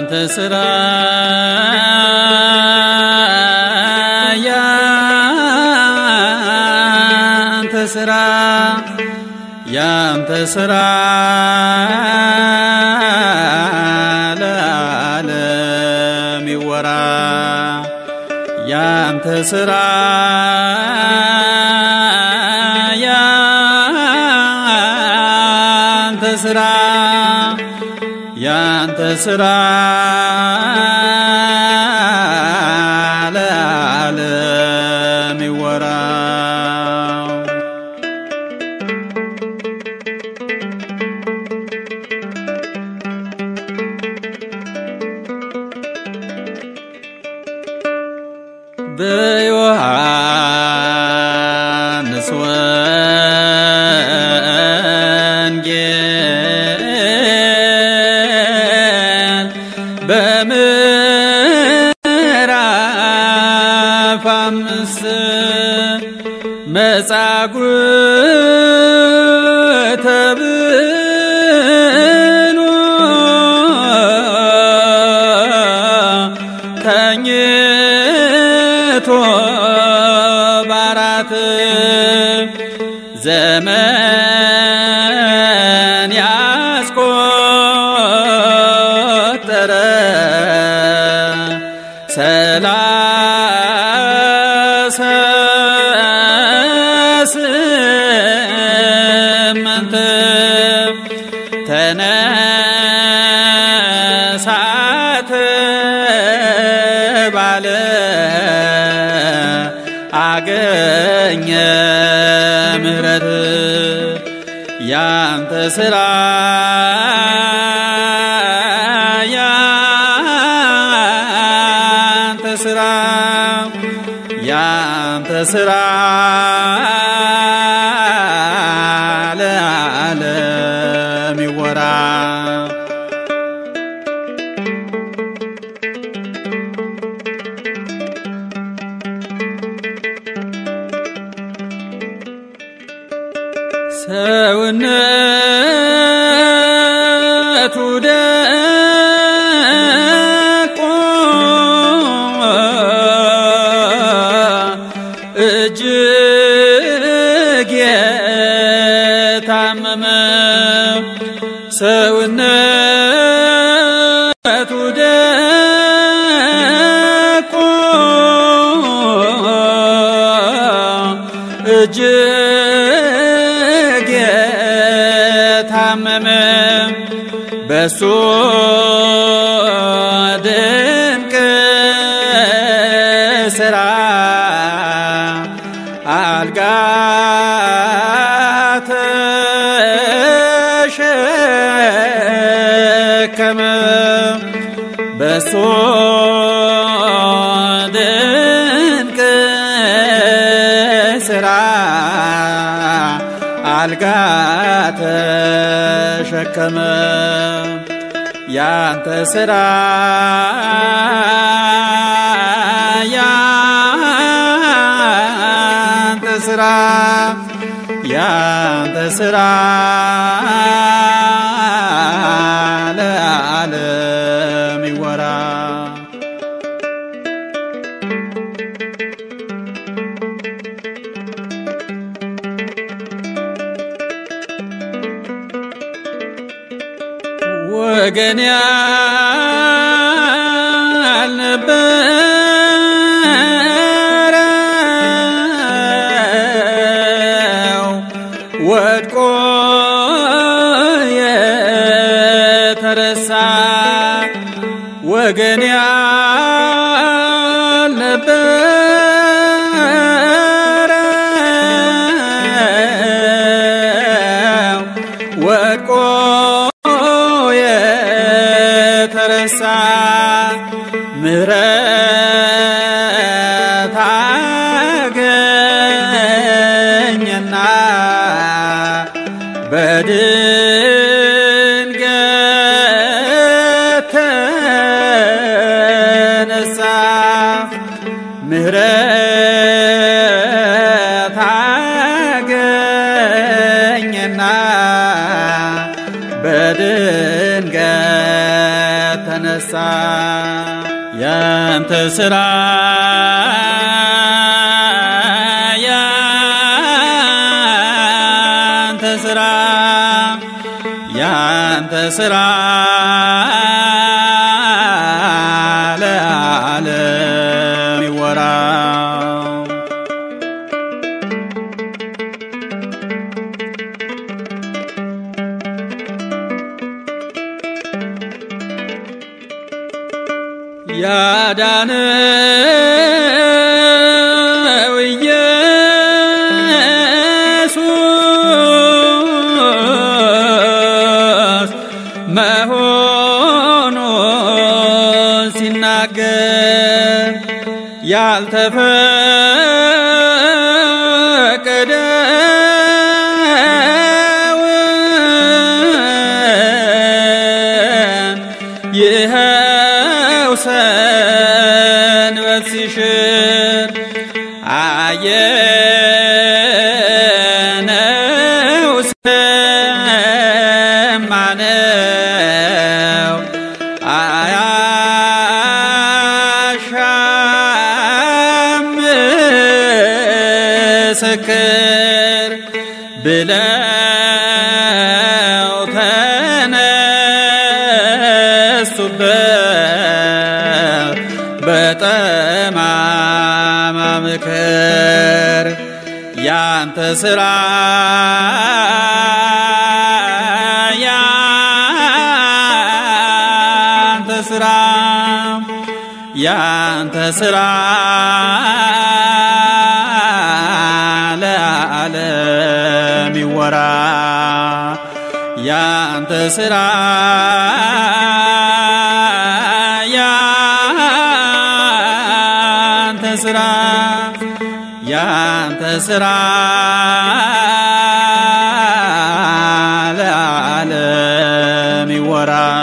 ያንተ ስራ ያንተ ስራ ያንተ ስራ ለዓለም ይወራ ያንተ ስራ ያንተ ስራ ያንተ ስራ ለዓለም ይወራ በዮሐንስ ወንጌል በምዕራፍ አምስት መጻጉዕ ተብሎ ተኝቶ ባራት ዘመን ያስቆጠረ ሰላሳ ስምንት ተነሳት ባለ አገኘ ምሕረት ያንተ ስራ ያንተ ስራ ያንተ ስራ ለዓለም ይወራ ሰውነቱ ደቆ እጅግ የታመመ ሰውነቱ ደቆ እጅግ የታመመ በሱ ድንቅ ስራ አልጋ ተሸከመ በሱ ድንቅ ስራ አልጋ ተሸከመ ያንተ ስራ ያንተ ስራ ያንተ ስራ ለዓለም ይወራ ወገን ያልነበረው ወድቆ የተረሳ ወገን ያልነበረው ወድቆ የተረሳ ምሕረት አገኘና በድንገት ተነሳ ምሕረት አገኘና በድንገት ተነሳ ያንተ ስራ ያንተ ስራ ያንተ ስራ ለዓለም ይወራ ያዳነው ኢየሱስ መሆኑን ሲናገር ያልተፈቀደውን ይኸው ሰንበት ሲሽር አየነው ሰማነው አያሻም ምስክር ብለው ተነሱበት በጠማማ ምክር ያንተ ስራ ያንተ ስራ ያንተ ስራ ለዓለም ይወራ ያንተ ስራ ያንተ ስራ ያንተ ስራ ለዓለም ይወራ